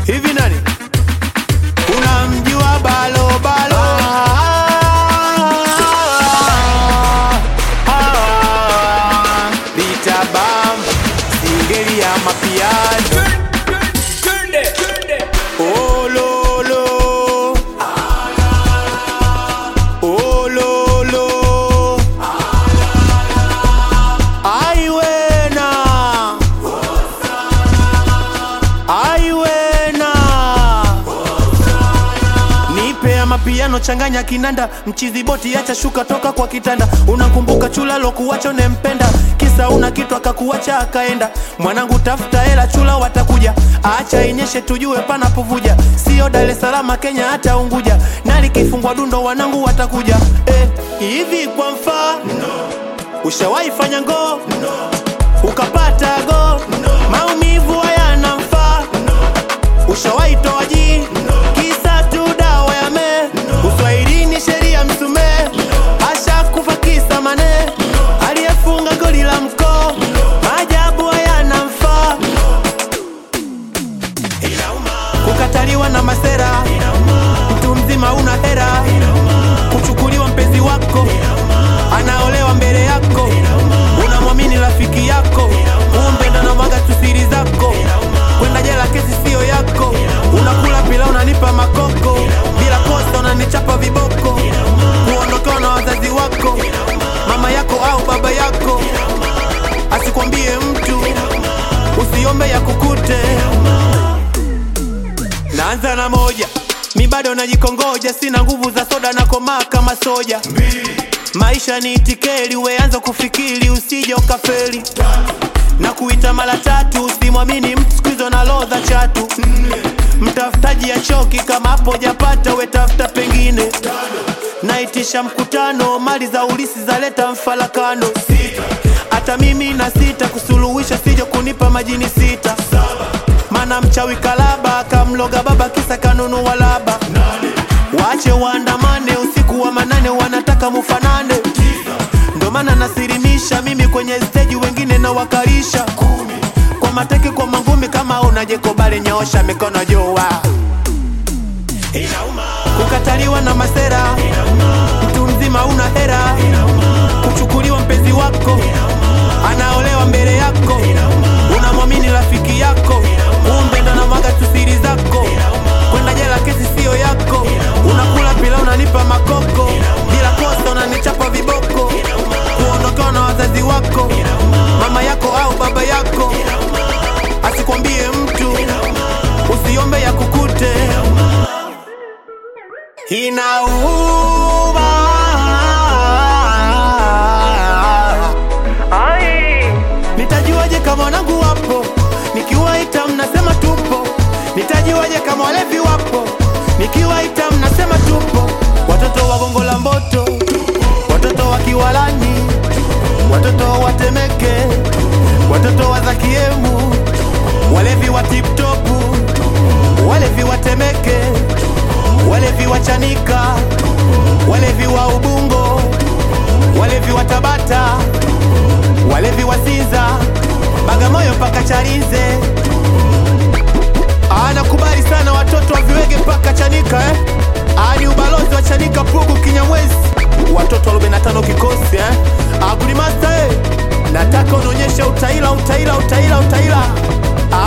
hivi nani unamjua balo balo Ah, Lita bam singeli ya mapiano Oh, lo, lo. Oh, lo, lo. Ai, wena. Ai, wena. Nipe ya mapiano changanya kinanda mchizi boti acha shuka toka kwa kitanda unakumbuka chula lokuwacha unempenda kisa una kitu akakuacha akaenda mwanangu tafuta hela chula watakuja acha inyeshe tujue panapovuja sio Dar es Salaam Kenya hata Unguja na likifungwa dundo wanangu watakuja eh, hivi kwa mfano ushawahi fanya ngoo ukapata go maumivu hayana mfaa ushawahi toa jii kisa tu dawa ya me uswahilini sheria msumee asha kufa kisa mane aliyefunga goli la mkoo maajabu hayana mfaa kukataliwa na masera mtu mzima una hera kuchukuliwa mpenzi wako anaolewa mbele yako unamwamini rafiki yako umpenda na mwaga tu siri zako kwenda jela kesi siyo yako unakula pila unanipa makoko bila kosa unanichapa viboko kuondokewa na wazazi wako mama yako au baba yako asikwambie mtu usiombe ya kukute naanza na moja mi bado najikongoja sina nguvu za soda na komaa kama soja maisha ni itikeli weanza kufikiri usije ukafeli na kuita mara tatu usimwamini mtu siku hizo na lodha chatu mtafutaji ya choki kama hapo japata wetafuta pengine naitisha mkutano mali za ulisi zaleta mfalakano hata mimi na sita kusuluhisha sije kunipa majini sita mana mchawi kalaba akamloga baba kisa kanunua laba waache waandamane usiku wa manane wanataka mufanane ndo maana nasirimisha mimi kwenye steji wengine na wakalisha kwa mateke kwa mangumi kama unajekobale nyoosha mikono jua kukataliwa na masera mtu mzima una hera kuchukuliwa mpenzi wako anaolewa mbele yako unamwamini rafiki yako umpenda na mwaga tu siri zako kwenda jela kesi siyo yako unakula pila unanipa makoko bila kosa unanichapa viboko kuondokewa na wazazi wako mama yako au baba yako asikwambie mtu usiombe ya kukute inauma nitajuaje kama wanangu wapo nikiwaita mnasema tupo nitajuaje kama walevi wapo nikiwaita mnasema tupo watoto wa gongo la mboto watoto wa kiwalani watoto wa temeke watoto wa zakiemu walevi wa tiptopu walevi wa temeke walevi wa chanika walevi wa ubungo walevi wa tabata walevi wa Sinza, Bagamoyo mpaka Chalinze. Anakubali sana watoto wa viwege mpaka Chanika eh? Ah, ni ubalozi wa Chanika, Pugu, Kinyamwezi, watoto wa 45 kikosi eh? Ah, Good Master eh? Nataka unaonyesha utaila, utaila, utaila, utaila.